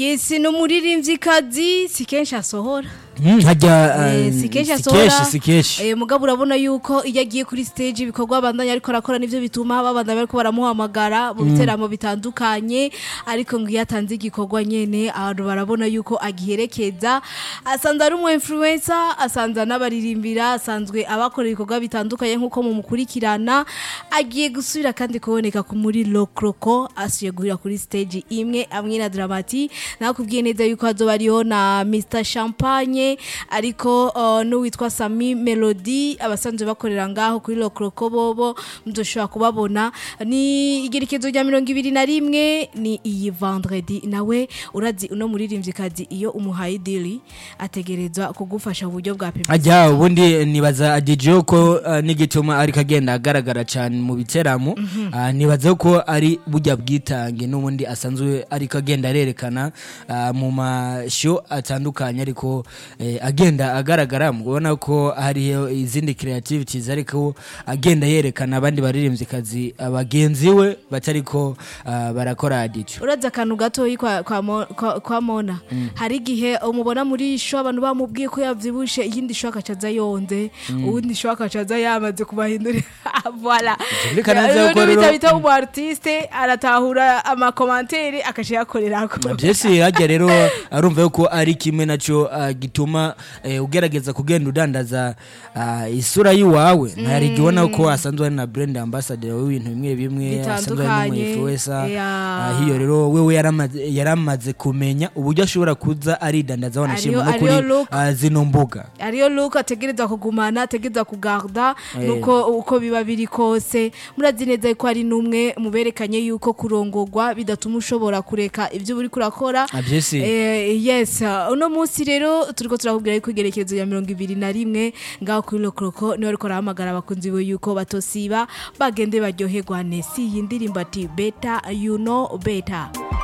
Yes, no muririmvyikazi si kenshi asohora hajya Eh, eh, si kenshi si asohora kenshi si kenshi Eh, mugabo urabona yuko iyo agiye kuri stage ibikorwa abandanya ariko arakora nivyo bituma babandanya bariko baramuhamagara mu biteramo bitandukanye ariko ngo iyo atanze igikorwa nyene abantu barabona yuko agiherekeza asanzwe ari umu influencer asanzwe anabaririmbira asanzwe abakora ibikorwa bitandukanye nk'uko mumukurikirana agiye gusubira kandi kuboneka ku muri lokroko asuye guhira kuri stage imwe amwe na dramati nakubwiye neza yuko hazoba hariho na Mr Champagne ariko uh, n'uwitwa Sami Melody abasanzwe bakorera ngaho kuri lokroko bobo muzoshobora kubabona ni igerekezo rya mirongo ibiri na rimwe ni iyi vendredi nawe urazi uno muririmvyikazi iyo umuhaye dili ategerezwa kugufasha mu buryo bwa publicity ajya ubundi nibaza adijo ko uh, n'igituma ariko agenda agaragara cyane mu biteramo uh, nibaza ko ari bujya bwitange n'ubundi asanzwe ariko agenda arerekana uh, mu masho atandukanye ariko eh, agenda agaragara mubona ko hariho izindi creativities ariko agenda yerekana abandi baririmvyikazi bagenzi we batariko uh, barakora adijo uraza akantu gatoyi kwa, kwa, Mo- kwa, kwa mona hari igihe umubona muri sho abantu bamubwiye ko yavyibushe iyindi sho akacaza yonze uwundi sho akacaza yamaze kubahindurira voilà Vyumvikana neza yuko Rero rero- bita bita umu artiste aratahura amakomantere akaca yakorerako byose hajya rero arumva yuko ari kimwe nacyo ah, gituma eh, ugerageza kugenda udandaza ah, isura y'iwawe hari igihe ubona ko asanzwe ari na brand ambassador w'ibintu bimwe bimwe asanzwe ari Bitandukanye, n'umuinfluencer yeah. Ah, hiyo rero wewe yaramaze yaramaze kumenya uburyo ashobora kuza aridandaza wanashima no Ariyo- kuri ariyo look. ah, zino mbuga ariyo luka ategereza kugumana ategereza kugarda nuko uko biba biri kose murazi neza ko ari n'umwe muberekanye yuko kurongorwa bidatuma ushobora kureka ibyo uri kurakora Ah, byose Eh, yes uh, uno munsi rero turiko turakubwira yuko igerekezo ya mirongo ibiri na rimwe ngaho kuri lokroko niho ariko arahamagara abakunzi be yuko batosiba bagende baryoherwa nesi iyi ndirimbo ati beta you know beta